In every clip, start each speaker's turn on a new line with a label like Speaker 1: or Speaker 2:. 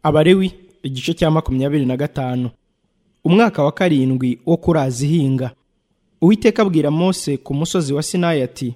Speaker 1: abalewi igice cya makumyabiri na gatanu umwaka wa karindwi wo kuraza ihinga uwiteka abwira mose ku musozi wa sinayi ati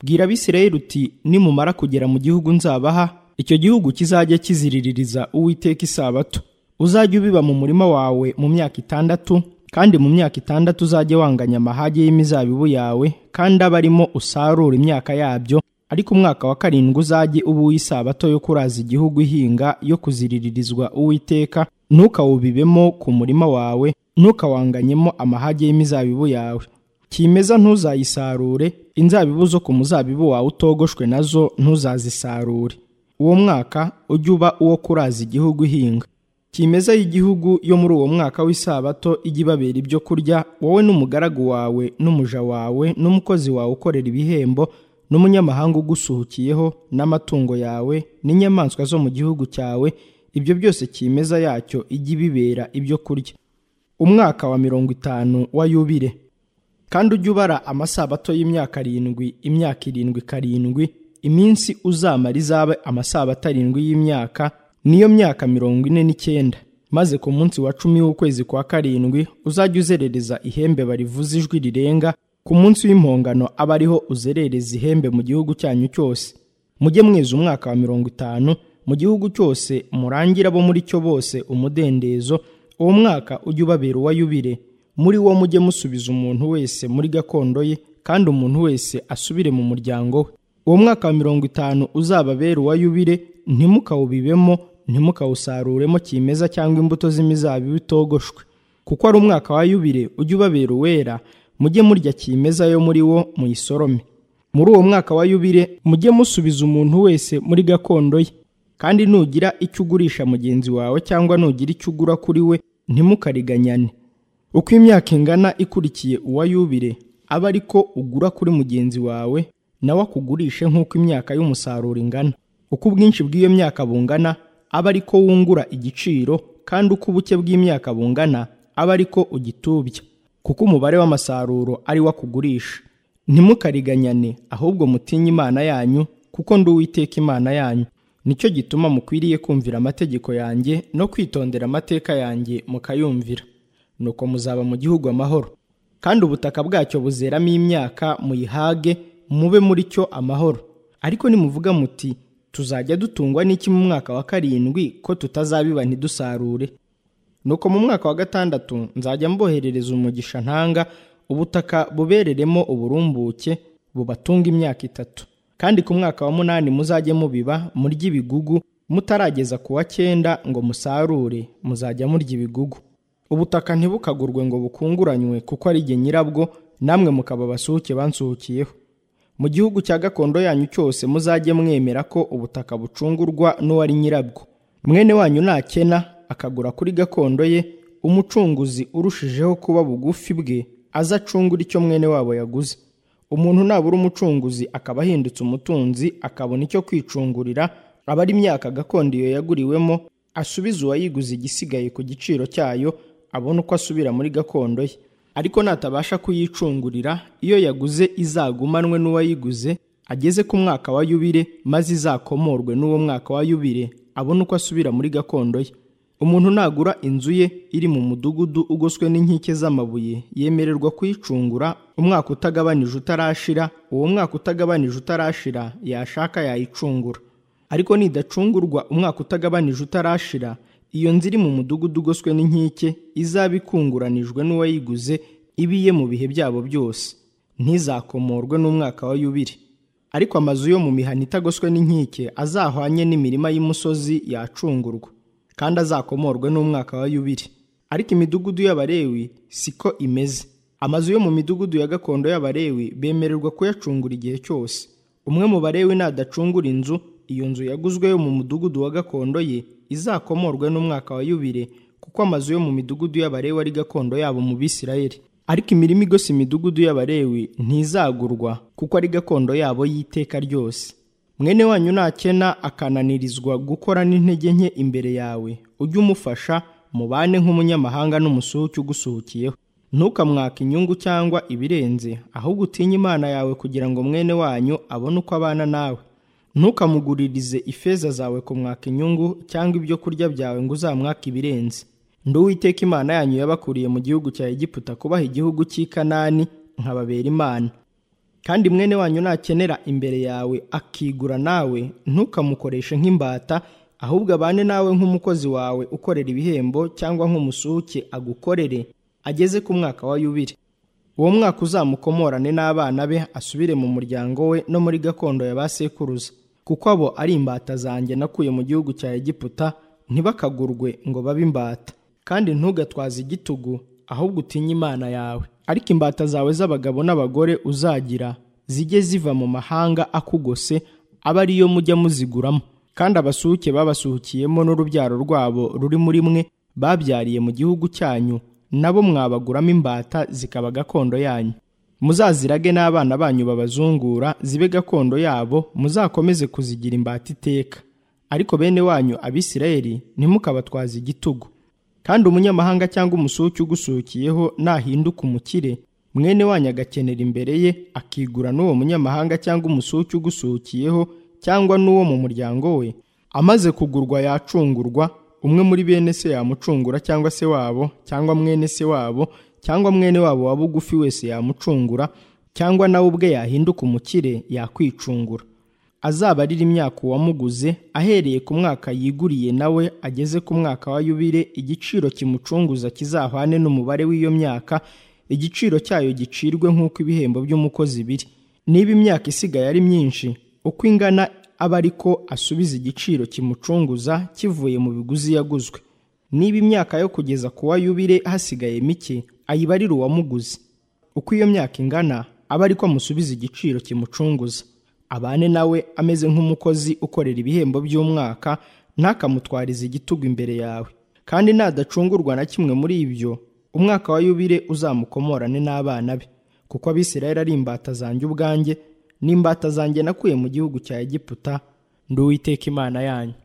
Speaker 1: bwira abisirayeli uti nimumara kugera mu gihugu nzabaha icyo gihugu kizajya kiziriririza uwiteka isabato uzajya ubiba mu murima wawe mu myaka itandatu kandi mu myaka itandatu uzajye wanganya amahage y'imizabibu yawe kandi aba arimo usarura imyaka yabyo ariko umwaka wa karindwi uzajye uba uw'isabato yo kuraza igihugu ihinga yo kuziriririzwa uwiteka ntukawubibemo ku murima wawe ntukawanganyemo amahage y'imizabibu yawe kimeza ntuzayisarure inzabibu zo ku muzabibu wawe utogoshwe nazo ntuzazisarure uwo mwaka ujye uba uwo kuraza igihugu ihinga kimeza y'igihugu yo muri uwo mwaka w'isabato ijya ibabera ibyo kurya wowe n'umugaragu wawe n'umuja wawe n'umukozi wawe ukorera ibihembo n'umunyamahanga ugusuhukiyeho n'amatungo yawe n'inyamaswa zo mu gihugu cyawe ibyo byose kimeza yacyo ijya ibibera ibyo kurya umwaka wa mirongo itanu wa yubire kandi ujye ubara amasabato y'imyaka arindwi imyaka irindwi karindwi iminsi uzamara izabe amasabato arindwi y'imyaka niyo myaka mirongo ine n'icyenda maze ku munsi wa cumi w'ukwezi kwa karindwi uzajya uzerereza ihembe barivuza ijwi rirenga ku munsi w'impongano aba ariho uzerereza ihembe mu gihugu cyanyu cyose mujye mweza umwaka wa mirongo itanu mu gihugu cyose murangira abo muri cyo bose umudendezo uwo mwaka ujye ubabera uwa yubire muri wo mujye musubiza umuntu wese muri gakondo ye kandi umuntu wese asubire mu muryango we uwo mwaka wa mirongo itanu uzababera uwa yubire ntimukawubibemo ntimukawusaruremo kimeza cyangwa imbuto z'imizabibu itogoshwe kuko ari umwaka wa yubire ujye ubabera uwera mujye murya kimeza yo muri wo muyisorome muri uwo mwaka wa yubire mujye musubiza umuntu wese muri gakondo ye kandi nugira icyo ugurisha mugenzi wawe cyangwa nugira icyo ugura kuri we ntimukariganyane uko imyaka ingana ikurikiye uwa yubire aba ari ko ugura kuri mugenzi wawe nawe akugurishe nk'uko imyaka y'umusaruro ingana uko ubwinshi bw'iyo myaka bungana aba ari ko wungura igiciro kandi uko ubuke bw'imyaka bungana aba ari ko ugitubya kuko umubare w'amasaruro ari wo akugurisha ntimukariganyane ahubwo mutinye imana yanyu kuko ndi uwiteka imana yanyu nicyo gituma mukwiriye kumvira amategeko yanjye no kwitondera amateka yanjye mukayumvira nuko muzaba mu gihugu amahoro kandi ubutaka bwacyo buzeramo imyaka muyihage mube muri cyo amahoro ariko nimuvuga muti tuzajya dutungwa n'iki mu mwaka wa karindwi ko tutazabiba ntidusarure nuko mu mwaka wa gatandatu nzajya mboherereza umugisha ntanga ubutaka bubereremo uburumbuke bubatunga imyaka itatu kandi ku mwaka wa munani muzajye mubiba murya ibigugu mutarageza ku wa cyenda ngo musarure muzajya murya ibigugu ubutaka ntibukagurwe ngo bukunguranywe kuko ari igihe nyirabwo namwe mukaba basuhuke bansuhukiyeho mu gihugu cya gakondo yanyu cyose muzajye mwemera ko ubutaka bucungurwa n'uwari nyirabwo mwene wanyu nakena akagura kuri gakondo ye umucunguzi urushijeho kuba bugufi bwe aza acungura icyo mwene wabo yaguze umuntu nabura umucunguzi akaba ahindutse umutunzi akabona icyo kwicungurira aba ari imyaka gakondo iyo yaguriwemo asubiza uwayiguze igisigaye ku giciro cyayo abona uko asubira muri gakondo ye ariko natabasha kuyicungurira iyo yaguze izagumanwe n'uwayiguze ageze ku mwaka wa yubire maze izakomorwe n'uwo mwaka wa yubire abona uko asubira muri gakondo ye umuntu nagura inzu ye iri mu mudugudu ugoswe n'inkike z'amabuye yemererwa kuyicungura umwaka utagabanije utarashira uwo mwaka utagabanije utarashira yashaka yayicungura ariko nidacungurwa umwaka utagabanije utarashira iyo nzu iri mu mudugudu ugoswe n'inkike izaba ikunguranijwe n'uwayiguze ibiye mu bihe byabo byose ntizakomorwe n'umwaka wa yubiri ariko amazu yo mu mihana itagoswe n'inkike azahwanye n'imirima y'umusozi yacungurwa kandi azakomorwe n'umwaka wa yubiri ariko imidugudu y'abarewi siko imeze amazu yo mu midugudu ya gakondo y'abarewi bemererwa kuyacungura igihe cyose umwe mu barewi nadacungura inzu iyo nzu yaguzwe yo mu mudugudu wa gakondo ye izakomorwe n'umwaka wa yubire kuko amazu yo mu midugudu y'abarewi ari gakondo yabo mu bisirayeli ariko imirimo igose imidugudu y'abarewi ntizagurwa kuko ari gakondo yabo y'iteka ryose mwene wanyu nakena akananirizwa gukora n'intege nke imbere yawe ujye umufasha mubane nk'umunyamahanga n'umusuhuke ugusuhukiyeho ntukamwaka inyungu cyangwa ibirenze ahubwo utinye imana yawe kugira ngo mwene wanyu abone uko abana nawe ntukamuguririze ifeza zawe kumwaka inyungu cyangwa ibyo kurya byawe ngo uzamwake ibirenze ndi uwiteka imana yanyu yabakuriye mu gihugu cya egiputa kubaha igihugu cy'i kanani nkababera imana kandi mwene wanyu nakenera imbere yawe akigura nawe ntukamukoreshe nk'imbata ahubwo abane nawe nk'umukozi wawe ukorera ibihembo cyangwa nk'umusuke agukorere ageze ku mwaka wa yubire uwo mwaka uzamukomorane n'abana be asubire mu muryango we no muri gakondo ya ba sekuruza kuko abo ari imbata zanjye nakuye mu gihugu cya egiputa ntibakagurwe ngo babe imbata kandi ntugatwaze igitugu ahubwo utinye imana yawe ariko imbata zawe z'abagabo n'abagore uzagira zijye ziva mu mahanga akugose aba ariyo mujya muziguramo kandi abasuhuke babasuhukiyemo n'urubyaro rwabo ruri muri mwe babyariye mu gihugu cyanyu nabo mwabaguramo imbata zikaba gakondo yanyu muzazirage n'abana banyu babazungura zibe gakondo yabo muzakomeze kuzigira imbata iteka ariko bene wanyu abisirayeli ntimukabatwaze igitugu kandi umunyamahanga cyangwa umusuki ugusukiyeho nahinduka umukire mwene wanyu agakenera imbere ye akigura n'uwo munyamahanga cyangwa umusuki ugusukiyeho cyangwa n'uwo mu muryango we amaze kugurwa yacungurwa umwe muri bene se yamucungura cyangwa se wabo cyangwa mwene se wabo cyangwa mwene wabo wa bugufi wese yamucungura cyangwa nawe ubwe yahinduka umukire yakwicungura azabarira imyaka uwamuguze ahereye ku mwaka yiguriye nawe ageze ku mwaka wa yubire igiciro kimucunguza kizahwane n'umubare w'iyo myaka igiciro cyayo gicirwe nk'uko ibihembo by'umukozi biri niba imyaka isigaye ari myinshi uko ingana aba ariko asubiza igiciro kimucunguza kivuye mu biguzi yaguzwe niba imyaka yo kugeza ku wa yubire hasigaye mike ayibarira uwamuguzi uko iyo myaka ingana aba ariko amusubiza igiciro kimucunguza abane nawe ameze nk'umukozi ukorera ibihembo by'umwaka ntakamutwarize igitugu imbere yawe kandi nadacungurwa na kimwe muri ibyo umwaka wa yubire uzamukomorane n'abana be kuko abisirayeli ari imbata zanjye ubwanjye n'imbata zanjye nakuye mu gihugu cya egiputa ndi uwiteka imana yanyu